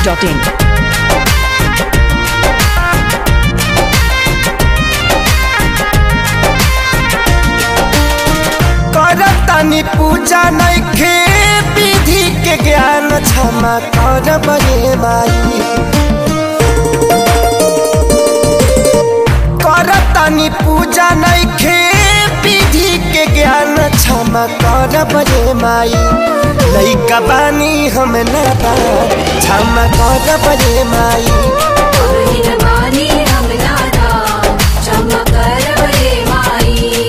masti.in. करतानी पूजा नइखे विधि के ज्ञान क्षमा कर बे माई करतानी पूजा नइखे विधि के ज्ञान क्षमा कर बे माई लइका बानी हम नादान क्षमा कर बे माई अहिरवानी हम नादा क्षमा कर बे माई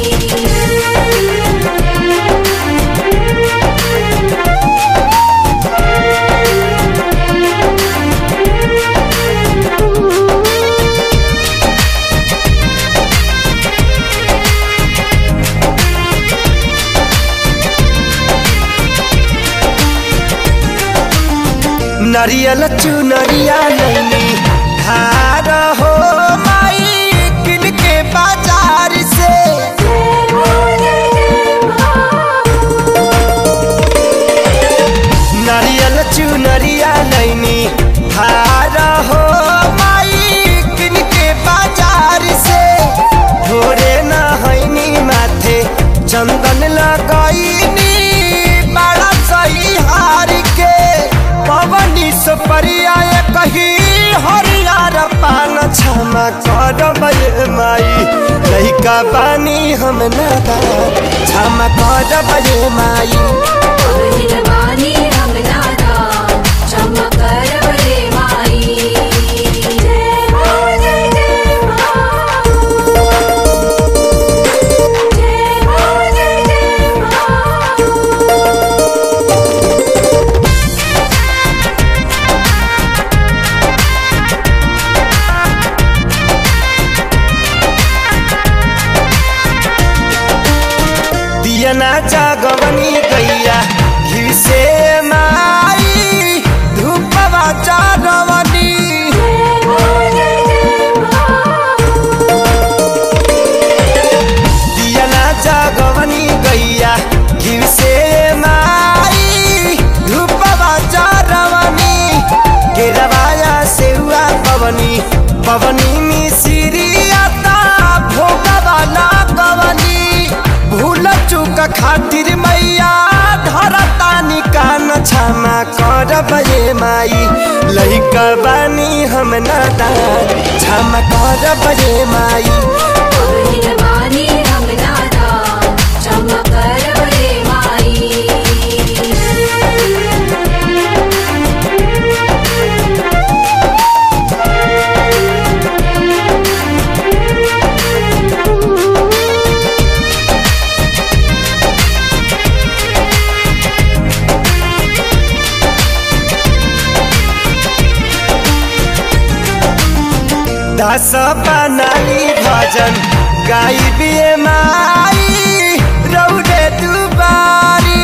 नरियल चुनरिया नैनी हार हो माई किन के बाजार से नरियल चुनरिया नैनी हार हो माई किन के बाजार से भोरे न हैनी माथे चंदन लगैनी बड़ा सही हार के पवनी सुपरिया कही हरियर पान क्षमा कर बे माई लइका बानी हम नादान क्षमा कर बे माई अहिरवानी हम नादा क्षमा कर बे माई दियना जागवनी गैया घी से माई धूपवा चारवनी दियना जागवनी गैया घी से माई धूपवा चारवनी गिरवाया सेवा पवनी पवनी मिसिरिया ता भोगवा लागवनी भूल चूक खातिर मैया धरतानी कान क्षमा कर बे माई लइका बानी हम नादान क्षमा कर बे माई अहिरवानी हम नादा क्षमा कर बे माई दस बनाली भजन गाई बिए माई रौदे दुबारी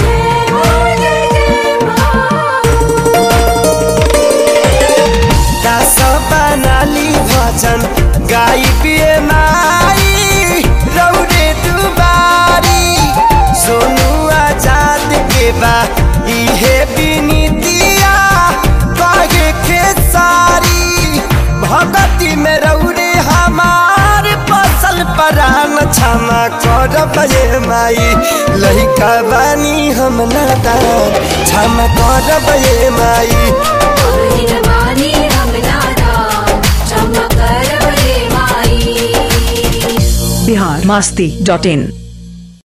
दस बनाली भजन गाई बिए माई रौदे दुबारी सोनू आजाद के बा इहे बिनीतिया कागे खेसारी भगती में रौरे हमार फसल परान क्षमा कर बे माई लइका बानी हम नादान क्षमा कर बे माई अहिरवानी हम नादा क्षमा कर बे माई Bihar masti.in.